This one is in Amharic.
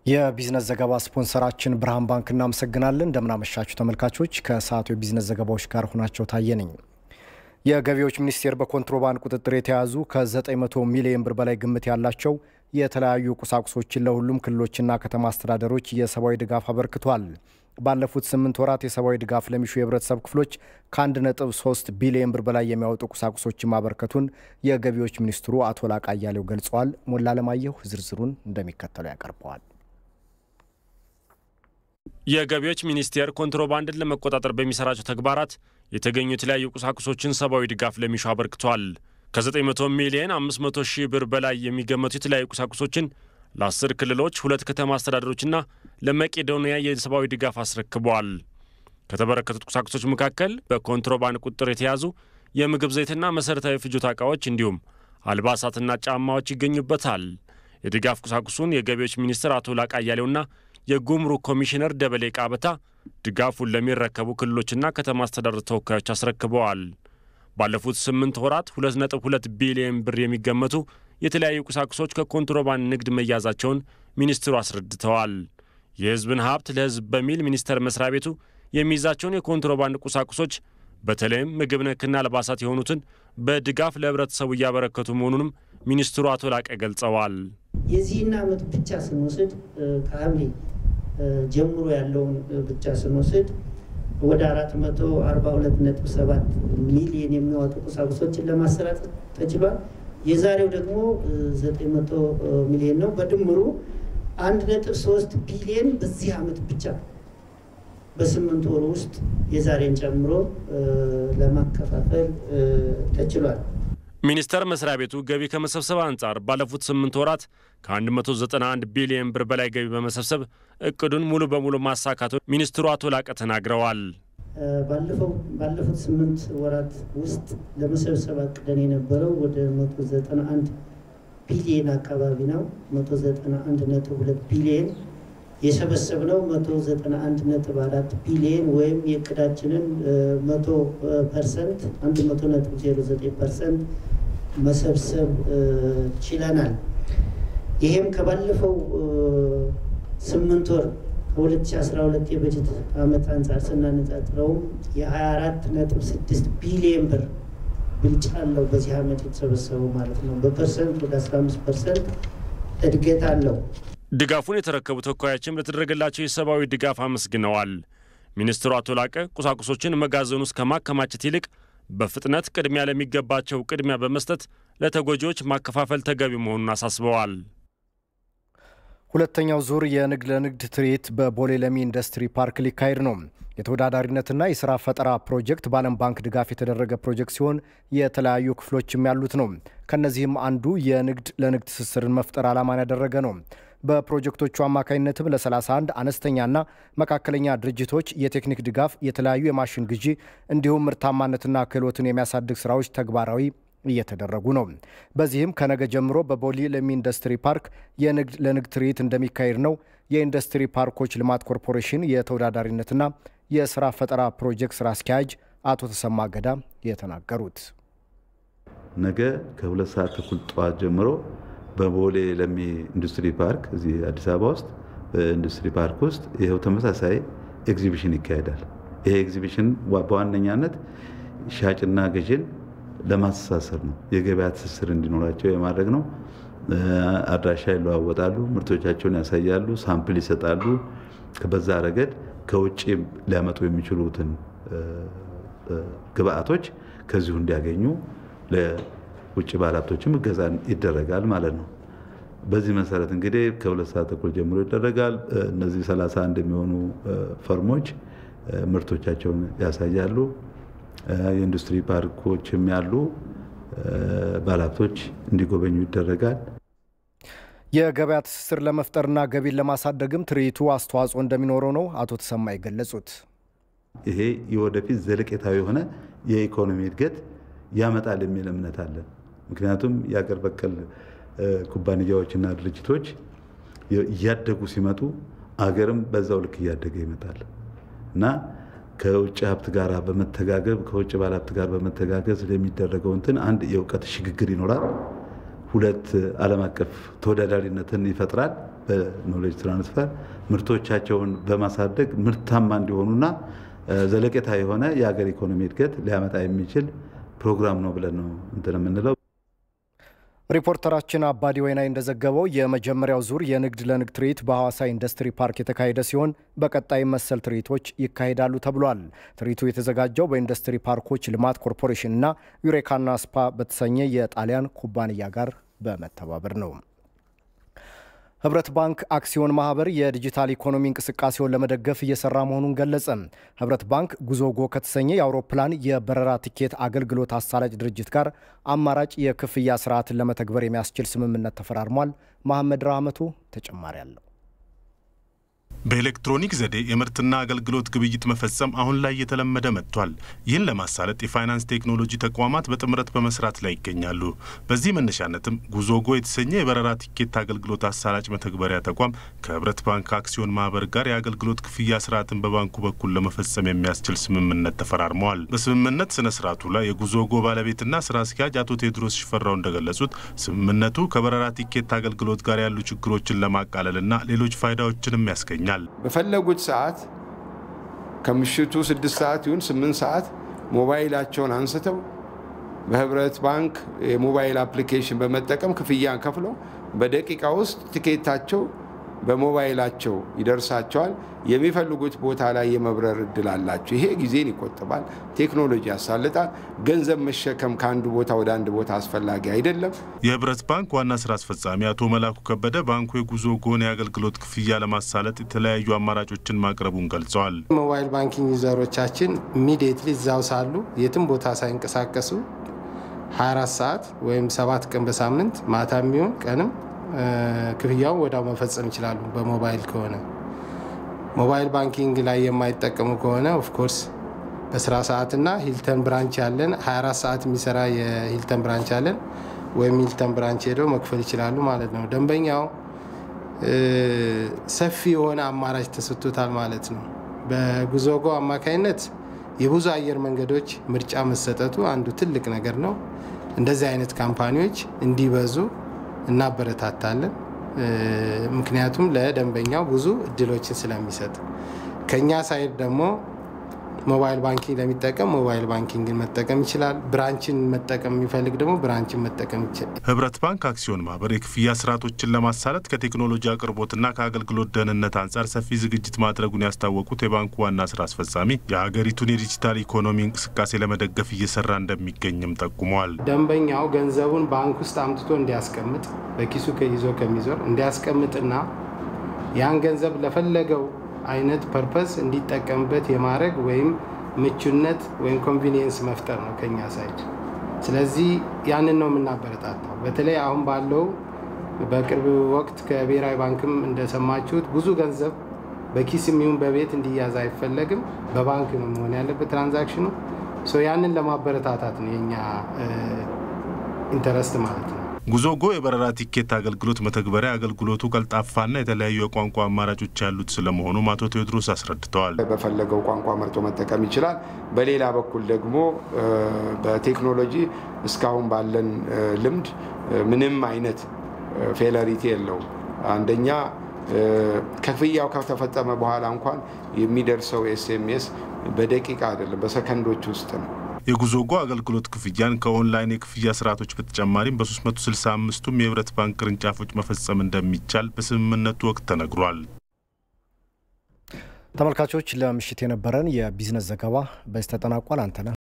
የቢዝነስ ዘገባ ስፖንሰራችን ብርሃን ባንክ እናመሰግናለን። እንደምናመሻችሁ ተመልካቾች፣ ከሰዓቱ የቢዝነስ ዘገባዎች ጋር ሆናቸው ታየ ነኝ። የገቢዎች ሚኒስቴር በኮንትሮባንድ ቁጥጥር የተያዙ ከ900 ሚሊዮን ብር በላይ ግምት ያላቸው የተለያዩ ቁሳቁሶችን ለሁሉም ክልሎችና ከተማ አስተዳደሮች የሰብአዊ ድጋፍ አበርክቷል። ባለፉት ስምንት ወራት የሰብአዊ ድጋፍ ለሚሹ የህብረተሰብ ክፍሎች ከ1.3 ቢሊዮን ብር በላይ የሚያወጡ ቁሳቁሶችን ማበርከቱን የገቢዎች ሚኒስትሩ አቶ ላቃ አያሌው ገልጸዋል። ሞላ አለማየሁ ዝርዝሩን እንደሚከተለው ያቀርበዋል። የገቢዎች ሚኒስቴር ኮንትሮባንድን ለመቆጣጠር በሚሰራቸው ተግባራት የተገኙ የተለያዩ ቁሳቁሶችን ሰብአዊ ድጋፍ ለሚሹ አበርክቷል። ከ900 ሚሊዮን 500 ሺህ ብር በላይ የሚገመቱ የተለያዩ ቁሳቁሶችን ለአስር ክልሎች፣ ሁለት ከተማ አስተዳደሮችና ለመቄዶንያ የሰብአዊ ድጋፍ አስረክበዋል። ከተበረከቱት ቁሳቁሶች መካከል በኮንትሮባንድ ቁጥጥር የተያዙ የምግብ ዘይትና መሠረታዊ ፍጆታ ዕቃዎች እንዲሁም አልባሳትና ጫማዎች ይገኙበታል። የድጋፍ ቁሳቁሱን የገቢዎች ሚኒስትር አቶ ላቃ አያሌውና የጉምሩክ ኮሚሽነር ደበሌ ቃበታ ድጋፉን ለሚረከቡ ክልሎችና ከተማ አስተዳደር ተወካዮች አስረክበዋል። ባለፉት ስምንት ወራት 2.2 ቢሊዮን ብር የሚገመቱ የተለያዩ ቁሳቁሶች ከኮንትሮባንድ ንግድ መያዛቸውን ሚኒስትሩ አስረድተዋል። የሕዝብን ሀብት ለሕዝብ በሚል ሚኒስቴር መስሪያ ቤቱ የሚይዛቸውን የኮንትሮባንድ ቁሳቁሶች በተለይም ምግብ ነክና አልባሳት የሆኑትን በድጋፍ ለህብረተሰቡ እያበረከቱ መሆኑንም ሚኒስትሩ አቶ ላቀ ገልጸዋል። የዚህን ዓመት ብቻ ስንወስድ ከሐምሌ ጀምሮ ያለውን ብቻ ስንወስድ ወደ 442.7 ሚሊዮን የሚያወጡ ቁሳቁሶችን ለማሰራት ተችሏል። የዛሬው ደግሞ 900 ሚሊዮን ነው። በድምሩ 1.3 ቢሊዮን በዚህ ዓመት ብቻ በስምንት ወር ውስጥ የዛሬን ጨምሮ ለማከፋፈል ተችሏል። ሚኒስቴር መስሪያ ቤቱ ገቢ ከመሰብሰብ አንጻር ባለፉት ስምንት ወራት ከ191 ቢሊዮን ብር በላይ ገቢ በመሰብሰብ እቅዱን ሙሉ በሙሉ ማሳካቱን ሚኒስትሩ አቶ ላቀ ተናግረዋል። ባለፉት ስምንት ወራት ውስጥ ለመሰብሰብ አቅደን የነበረው ወደ 191 ቢሊዮን አካባቢ ነው። 191.2 ቢሊዮን የሰበሰብነው 191.4 ቢሊዮን ወይም የእቅዳችንን 100 ፐርሰንት 100.09 ፐርሰንት መሰብሰብ ችለናል። ይሄም ከባለፈው ስምንት ወር ከ2012 የበጀት ዓመት አንጻር ስናነጻጽረውም የ24.6 ቢሊዮን ብር ብልጫ አለው በዚህ ዓመት የተሰበሰበው ማለት ነው። በፐርሰንት ወደ 15 ፐርሰንት እድገት አለው። ድጋፉን የተረከቡ ተወካዮችም ለተደረገላቸው የሰብአዊ ድጋፍ አመስግነዋል። ሚኒስትሩ አቶ ላቀ ቁሳቁሶችን መጋዘኑ ውስጥ ከማከማቸት ይልቅ በፍጥነት ቅድሚያ ለሚገባቸው ቅድሚያ በመስጠት ለተጎጂዎች ማከፋፈል ተገቢ መሆኑን አሳስበዋል። ሁለተኛው ዙር የንግድ ለንግድ ትርኢት በቦሌ ለሚ ኢንዱስትሪ ፓርክ ሊካሄድ ነው። የተወዳዳሪነትና የስራ ፈጠራ ፕሮጀክት በዓለም ባንክ ድጋፍ የተደረገ ፕሮጀክት ሲሆን የተለያዩ ክፍሎችም ያሉት ነው። ከነዚህም አንዱ የንግድ ለንግድ ትስስርን መፍጠር ዓላማን ያደረገ ነው። በፕሮጀክቶቹ አማካኝነትም ለ31 አነስተኛና መካከለኛ ድርጅቶች የቴክኒክ ድጋፍ፣ የተለያዩ የማሽን ግዢ እንዲሁም ምርታማነትና ክህሎትን የሚያሳድግ ስራዎች ተግባራዊ እየተደረጉ ነው። በዚህም ከነገ ጀምሮ በቦሌ ለሚ ኢንዱስትሪ ፓርክ የንግድ ለንግድ ትርኢት እንደሚካሄድ ነው የኢንዱስትሪ ፓርኮች ልማት ኮርፖሬሽን የተወዳዳሪነትና የስራ ፈጠራ ፕሮጀክት ስራ አስኪያጅ አቶ ተሰማ ገዳ የተናገሩት። ነገ ከሁለት ሰዓት ተኩል ጠዋት ጀምሮ በቦሌ ለሚ ኢንዱስትሪ ፓርክ እዚህ አዲስ አበባ ውስጥ በኢንዱስትሪ ፓርክ ውስጥ ይኸው ተመሳሳይ ኤግዚቢሽን ይካሄዳል። ይሄ ኤግዚቢሽን በዋነኛነት ሻጭና ገዥን ለማስተሳሰር ነው። የገበያ ትስስር እንዲኖራቸው የማድረግ ነው። አድራሻ ይለዋወጣሉ፣ ምርቶቻቸውን ያሳያሉ፣ ሳምፕል ይሰጣሉ። በዛ ረገድ ከውጭ ሊያመጡ የሚችሉትን ግብአቶች ከዚሁ እንዲያገኙ ለውጭ ባለሀብቶችም እገዛ ይደረጋል ማለት ነው። በዚህ መሰረት እንግዲህ ከሁለት ሰዓት ተኩል ጀምሮ ይደረጋል። እነዚህ 31 የሚሆኑ ፈርሞች ምርቶቻቸውን ያሳያሉ። የኢንዱስትሪ ፓርኮችም ያሉ ባለሀብቶች እንዲጎበኙ ይደረጋል። የገበያ ትስስር ለመፍጠርና ገቢን ለማሳደግም ትርኢቱ አስተዋጽኦ እንደሚኖረው ነው አቶ ተሰማ የገለጹት። ይሄ የወደፊት ዘለቄታዊ የሆነ የኢኮኖሚ እድገት ያመጣል የሚል እምነት አለን። ምክንያቱም የአገር በቀል ኩባንያዎችና ድርጅቶች እያደጉ ሲመጡ አገርም በዛው ልክ እያደገ ይመጣል እና ከውጭ ሀብት ጋር በመተጋገብ ከውጭ ባለሀብት ጋር በመተጋገዝ የሚደረገው እንትን አንድ የእውቀት ሽግግር ይኖራል። ሁለት ዓለም አቀፍ ተወዳዳሪነትን ይፈጥራል። በኖሌጅ ትራንስፈር ምርቶቻቸውን በማሳደግ ምርታማ እንዲሆኑና ዘለቄታ የሆነ የሀገር ኢኮኖሚ እድገት ሊያመጣ የሚችል ፕሮግራም ነው ብለን ነው እንትን የምንለው። ሪፖርተራችን አባዲ ወይናይ እንደዘገበው የመጀመሪያው ዙር የንግድ ለንግድ ትርኢት በሐዋሳ ኢንዱስትሪ ፓርክ የተካሄደ ሲሆን በቀጣይ መሰል ትርኢቶች ይካሄዳሉ ተብሏል። ትርኢቱ የተዘጋጀው በኢንዱስትሪ ፓርኮች ልማት ኮርፖሬሽን እና ዩሬካና ስፓ በተሰኘ የጣሊያን ኩባንያ ጋር በመተባበር ነው። ህብረት ባንክ አክሲዮን ማህበር የዲጂታል ኢኮኖሚ እንቅስቃሴውን ለመደገፍ እየሰራ መሆኑን ገለጸ። ህብረት ባንክ ጉዞጎ ከተሰኘ የአውሮፕላን የበረራ ቲኬት አገልግሎት አሳላጭ ድርጅት ጋር አማራጭ የክፍያ ስርዓትን ለመተግበር የሚያስችል ስምምነት ተፈራርሟል። መሐመድ ራህመቱ ተጨማሪ አለው። በኤሌክትሮኒክ ዘዴ የምርትና አገልግሎት ግብይት መፈጸም አሁን ላይ እየተለመደ መጥቷል። ይህን ለማሳለጥ የፋይናንስ ቴክኖሎጂ ተቋማት በጥምረት በመስራት ላይ ይገኛሉ። በዚህ መነሻነትም ጉዞጎ የተሰኘ የበረራ ቲኬት አገልግሎት አሳላጭ መተግበሪያ ተቋም ከህብረት ባንክ አክሲዮን ማህበር ጋር የአገልግሎት ክፍያ ስርዓትን በባንኩ በኩል ለመፈጸም የሚያስችል ስምምነት ተፈራርመዋል። በስምምነት ስነ ስርዓቱ ላይ የጉዞጎ ባለቤትና ስራ አስኪያጅ አቶ ቴዎድሮስ ሽፈራው እንደገለጹት ስምምነቱ ከበረራ ቲኬት አገልግሎት ጋር ያሉ ችግሮችን ለማቃለልና ሌሎች ፋይዳዎችንም ያስገኛል። በፈለጉት ሰዓት ከምሽቱ ስድስት ሰዓት ይሁን ስምንት ሰዓት ሞባይላቸውን አንስተው በህብረት ባንክ የሞባይል አፕሊኬሽን በመጠቀም ክፍያን ከፍለው በደቂቃ ውስጥ ትኬታቸው በሞባይላቸው ይደርሳቸዋል። የሚፈልጉት ቦታ ላይ የመብረር እድል አላቸው። ይሄ ጊዜን ይቆጥባል፣ ቴክኖሎጂ ያሳልጣል። ገንዘብ መሸከም ከአንዱ ቦታ ወደ አንድ ቦታ አስፈላጊ አይደለም። የህብረት ባንክ ዋና ስራ አስፈጻሚ አቶ መላኩ ከበደ ባንኩ የጉዞ ጎን የአገልግሎት ክፍያ ለማሳለጥ የተለያዩ አማራጮችን ማቅረቡን ገልጸዋል። ሞባይል ባንኪንግ ዩዘሮቻችን ኢሚዲየትሊ እዛው ሳሉ የትም ቦታ ሳይንቀሳቀሱ 24 ሰዓት ወይም ሰባት ቀን በሳምንት ማታ የሚሆን ቀንም ክፍያውን ወዲያው መፈጸም ይችላሉ። በሞባይል ከሆነ ሞባይል ባንኪንግ ላይ የማይጠቀሙ ከሆነ ኦፍኮርስ በስራ ሰዓትና ሂልተን ብራንች ያለን 24 ሰዓት የሚሰራ የሂልተን ብራንች ያለን ወይም ሂልተን ብራንች ሄደው መክፈል ይችላሉ ማለት ነው። ደንበኛው ሰፊ የሆነ አማራጭ ተሰጥቶታል ማለት ነው። በጉዞጎ አማካይነት የብዙ አየር መንገዶች ምርጫ መሰጠቱ አንዱ ትልቅ ነገር ነው። እንደዚህ አይነት ካምፓኒዎች እንዲበዙ እናበረታታለን። ምክንያቱም ለደንበኛው ብዙ እድሎችን ስለሚሰጥ ከኛ ሳይድ ደግሞ ሞባይል ባንኪንግ ለሚጠቀም ሞባይል ባንኪንግን መጠቀም ይችላል። ብራንችን መጠቀም የሚፈልግ ደግሞ ብራንችን መጠቀም ይችላል። ህብረት ባንክ አክሲዮን ማህበር የክፍያ ስርዓቶችን ለማሳለጥ ከቴክኖሎጂ አቅርቦትና ከአገልግሎት ደህንነት አንጻር ሰፊ ዝግጅት ማድረጉን ያስታወቁት የባንኩ ዋና ስራ አስፈጻሚ የሀገሪቱን የዲጂታል ኢኮኖሚ እንቅስቃሴ ለመደገፍ እየሰራ እንደሚገኝም ጠቁመዋል። ደንበኛው ገንዘቡን ባንክ ውስጥ አምጥቶ እንዲያስቀምጥ በኪሱ ይዞ ከሚዞር እንዲያስቀምጥና ያን ገንዘብ ለፈለገው አይነት ፐርፐስ እንዲጠቀምበት የማድረግ ወይም ምቹነት ወይም ኮንቪኒየንስ መፍጠር ነው ከኛ ሳይድ። ስለዚህ ያንን ነው የምናበረታታው። በተለይ አሁን ባለው በቅርብ ወቅት ከብሔራዊ ባንክም እንደሰማችሁት ብዙ ገንዘብ በኪስ የሚሆን በቤት እንዲያዝ አይፈለግም። በባንክ ነው መሆን ያለበት ትራንዛክሽኑ። ያንን ለማበረታታት ነው የኛ ኢንተረስት ማለት ነው። ጉዞጎ የበረራ ቲኬት አገልግሎት መተግበሪያ አገልግሎቱ ቀልጣፋና የተለያዩ የቋንቋ አማራጮች ያሉት ስለመሆኑም አቶ ቴዎድሮስ አስረድተዋል። በፈለገው ቋንቋ መርጦ መጠቀም ይችላል። በሌላ በኩል ደግሞ በቴክኖሎጂ እስካሁን ባለን ልምድ ምንም አይነት ፌለሪቲ የለውም። አንደኛ ክፍያው ከተፈጸመ በኋላ እንኳን የሚደርሰው ኤስኤምኤስ በደቂቃ አይደለም፣ በሰከንዶች ውስጥ ነው። የጉዞጎ አገልግሎት ክፍያን ከኦንላይን የክፍያ ስርዓቶች በተጨማሪም በ365ቱም የህብረት ባንክ ቅርንጫፎች መፈጸም እንደሚቻል በስምምነቱ ወቅት ተነግሯል። ተመልካቾች ለምሽት የነበረን የቢዝነስ ዘገባ በዚህ ተጠናቋል። አንተነህ